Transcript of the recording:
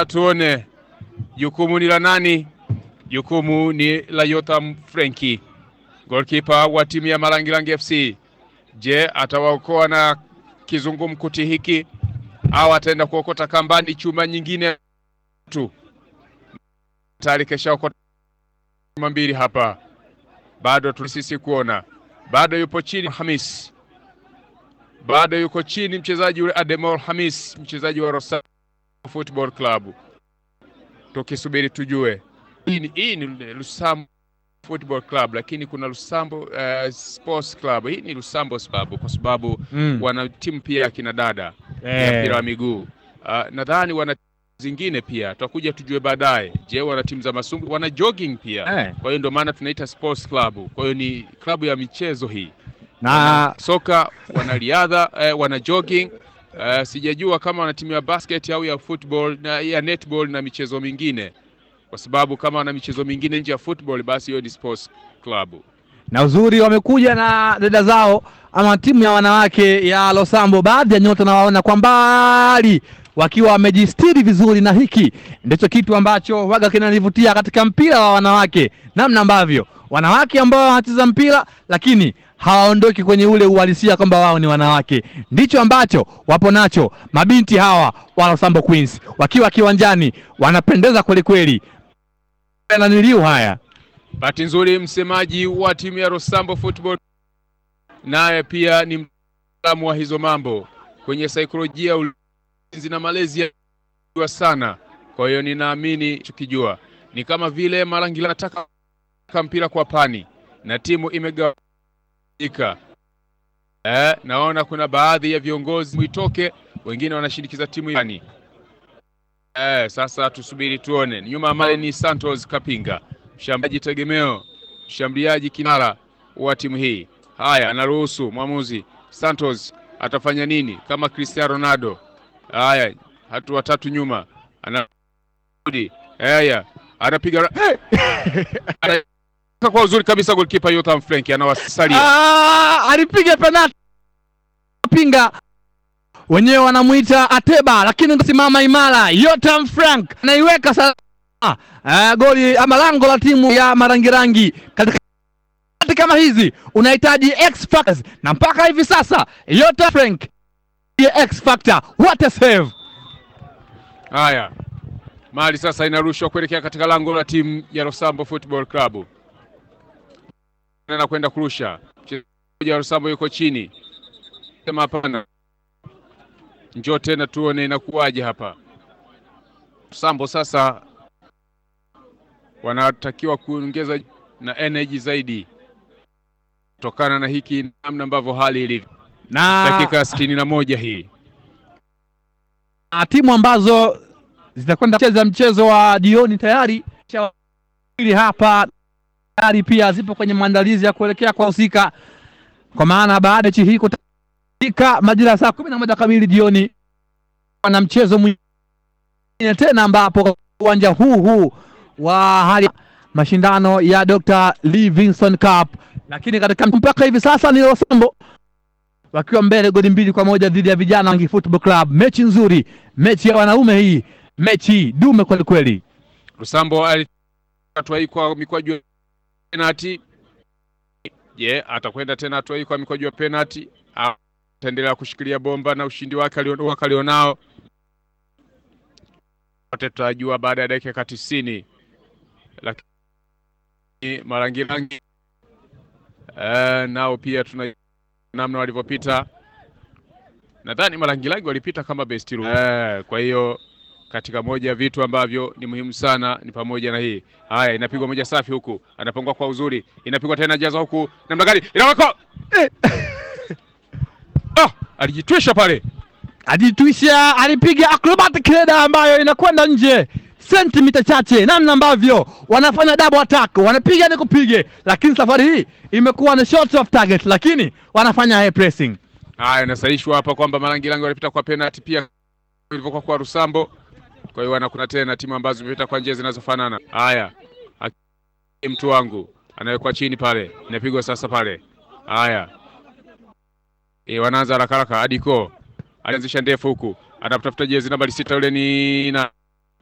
sasa tuone jukumu ni la nani? Jukumu ni la Yotham Frenki, goalkeeper wa timu ya Marangirangi FC. Je, atawaokoa na kizungumkuti hiki au ataenda kuokota kambani chuma nyingine tu? Tayari keshaokota chuma mbili hapa, bado tulisisi kuona, bado yupo chini Hamis, bado yuko chini mchezaji yule Ademol Hamis, mchezaji wa Rosario Football Club, tukisubiri tujue hii ni, hii ni Lusambo Football Club, lakini kuna Lusambo uh, Sports Club. Hii ni Lusambo sababu kwa sababu Mm. wana timu pia ya kina dada ya Eh. mpira wa miguu uh, nadhani wana zingine pia tutakuja tujue baadaye. Je, wana timu za masumbu, wana jogging pia Eh. kwa hiyo ndio maana tunaita sports club. Kwa hiyo ni klabu ya michezo hii, Na wana soka, wana riadha eh, wana jogging eh, sijajua kama wana timu ya basket au ya football na ya netball na michezo mingine, kwa sababu kama wana michezo mingine nje ya football, basi hiyo ni sports club. na uzuri wamekuja na dada zao ama timu ya wanawake ya Losambo. Baadhi ya nyota nawaona kwa mbali wakiwa wamejistiri vizuri, na hiki ndicho kitu ambacho waga kinanivutia katika mpira wa wanawake, namna ambavyo wanawake ambao wanacheza mpira lakini hawaondoki kwenye ule uhalisia kwamba wao ni wanawake. Ndicho ambacho wapo nacho mabinti hawa wa Losambo Queens, wakiwa kiwanjani wanapendeza kwelikweli. Naniliu haya Bahati nzuri msemaji wa timu ya Rosambo Football naye pia ni mtaalamu wa hizo mambo kwenye saikolojia, ulinzi na malezi ya sana. Kwa hiyo ninaamini tukijua ni kama vile Marangila anataka mpira kwa pani na timu imegawanyika. Eh, naona kuna baadhi ya viongozi mwitoke, wengine wanashinikiza timu yani. Eh, sasa tusubiri tuone. Nyuma male ni Santos Kapinga mshambuliaji tegemeo, mshambuliaji kinara wa timu hii. Haya, anaruhusu mwamuzi Santos atafanya nini kama Cristiano Ronaldo? Haya, hatua tatu nyuma, anarudi. Haya, anapiga ra- hey! kwa uzuri kabisa, goalkeeper Yotham Frank anawasalia. Ah, alipiga penalti pinga wenyewe wanamuita Ateba, lakini kusimama imara. Yotam Frank anaiweka salama ah, goli ama lango la timu ya Marangirangi. Katika wakati kama hizi unahitaji X factors, na mpaka hivi sasa Yotam Frank ndiye X factor. What a save! Haya, mali sasa inarushwa kuelekea katika lango la timu ya Rosambo Football Club, na kwenda kurusha. Mchezaji wa Rosambo yuko chini, sema hapana, njoo tena tuone inakuwaje hapa. Rosambo sasa wanatakiwa kuongeza na energy zaidi kutokana na hiki namna ambavyo hali ilivyo. Na Dakika sitini na moja hii na timu ambazo zitakwenda kucheza mchezo wa jioni tayari ili hapa tayari pia zipo kwenye maandalizi ya kuelekea kwa husika, kwa maana baada ya mechi hii kutafika majira ya saa kumi na moja kamili jioni na mchezo mwingine tena, ambapo uwanja huu huu wa hali mashindano ya Dr. Livingstone Cup, lakini katika mpaka hivi sasa ni Losambo wakiwa mbele goli mbili kwa moja dhidi ya vijana Wangi Football Club. Mechi nzuri, mechi ya wanaume hii, mechi dume kweli kweli. Lusambo hatua hii kwa mikwaju ya penalti. Je, atakwenda tena hatua hii kwa mikwaju ya penalti au ataendelea kushikilia bomba na ushindi wake alio- alionao? Wote tutajua baada ya dakika tisini, lakini Marangirangi eh, nao pia tuna namna walivyopita. Nadhani Marangirangi walipita kama best room. Eh, kwa hiyo katika moja ya vitu ambavyo ni muhimu sana ni pamoja na hii. Haya, inapigwa moja safi huku, anapangwa kwa uzuri, inapigwa tena jaza huku, namna gani inawekwa eh! ah, alijitwisha pale. Ajitwisha, alipiga acrobatic header ambayo inakwenda nje sentimita chache, namna ambavyo wanafanya double attack, wanapiga ni kupige, lakini safari hii imekuwa ni short of target, lakini wanafanya high pressing. Haya, inasahishwa hapa kwamba Marangirangi walipita kwa penalty pia ilivyokuwa kwa Rusambo. Kwa hiyo wana kuna tena timu ambazo zimepita kwa njia zinazofanana. Haya, Haki- mtu wangu anawekwa chini pale, inapigwa sasa pale. Haya, e, wanaanza haraka haraka. Adiko alianzisha ndefu huku, anatafuta jezi nambari sita, yule ni na